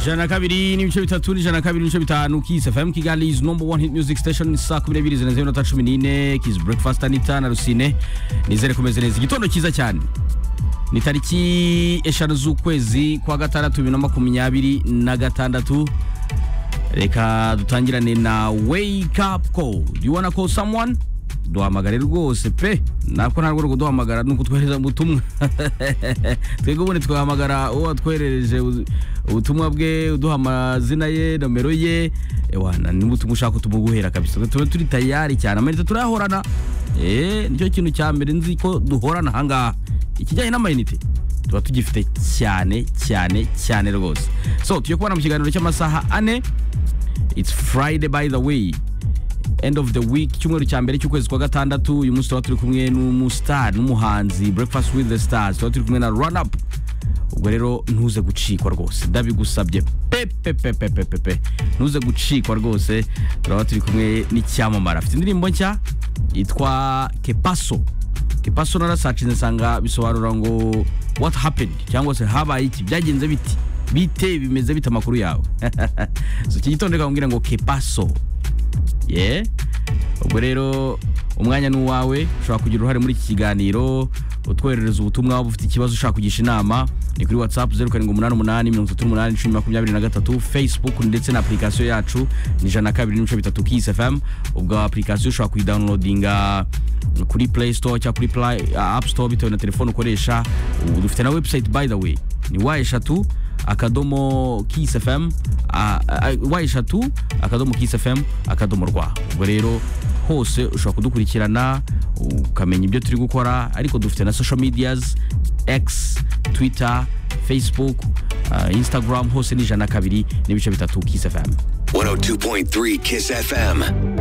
jana kabiri n'ibice bitatu n'ijana kabiri n'ibice bitanu kiss fm kigali is number one hit music station saa kumi n'ebyiri zirenze iminota cumi n'ine kiss breakfast anita na rusine nizere kumeze neza igitondo cyiza cyane ni tariki eshanu z'ukwezi kwa gatandatu bibiri na makumyabiri na gatandatu reka dutangirane na wake up call do you wanna call someone duhamagare rwose pe ntabwo ntabwo rwo duhamagara ni ukutwohereza ubutumwa twebwe ubundi twahamagara uwo watwoherereje ubutumwa bwe uduha amazina ye nomero ye ewana niba utumwa ushaka utumuguhera kabisa tube turi tayari cyane amayinite turayahorana eee nicyo kintu cya mbere nzi ko duhorana ahangaha ikijyanye n'amayinite tuba tugifite cyane cyane cyane rwose so tujye kubona mu kiganiro cy'amasaha ane it's friday by the way end of the week icyumweru cya mbere cy'ukwezi kwa gatandatu uyu munsi tuba turi kumwe n'umustar n'umuhanzi breakfast with the stars tuba turi kumwe na run up ubwo rero ntuze gucikwa rwose ndabigusabye pepepepepepe ntuze gucikwa rwose turaba turi kumwe n'icyamamara afite indirimbo nshya yitwa kepaso kepaso narasacinze nsanga bisobanura ngo what happened cyangwa se habaye iki byagenze biti bite bimeze bite amakuru yawe so iki gitondo reka ngo kepaso ye ubwo rero umwanya ni uwawe ushobora kugira uruhare muri iki kiganiro utwoherereza ubutumwa waba ufite ikibazo ushaka kugisha inama ni kuri whatsapp zeru karindwi umunani umunani mirongo itatu n'umunani icumi makumyabiri na gatatu facebook ndetse na application yacu ni ijana na kabiri n'ibice bitatu kisi fm ubwo application ushobora kuyidawunilodinga kuri play store cyangwa kuri play, uh, app store bitewe na telefone ukoresha ubu dufite na website by the way ni wa eshatu akadomo kisi fm wa eshatu akadomo kisi fm akadomo rwa ubwo rero hose ushobora kudukurikirana ukamenya ibyo turi gukora ariko dufite na social medias x twitter facebook uh, instagram hose ni ijana na kabiri n'ibice bitatu kisi fm 102.3 Kiss FM.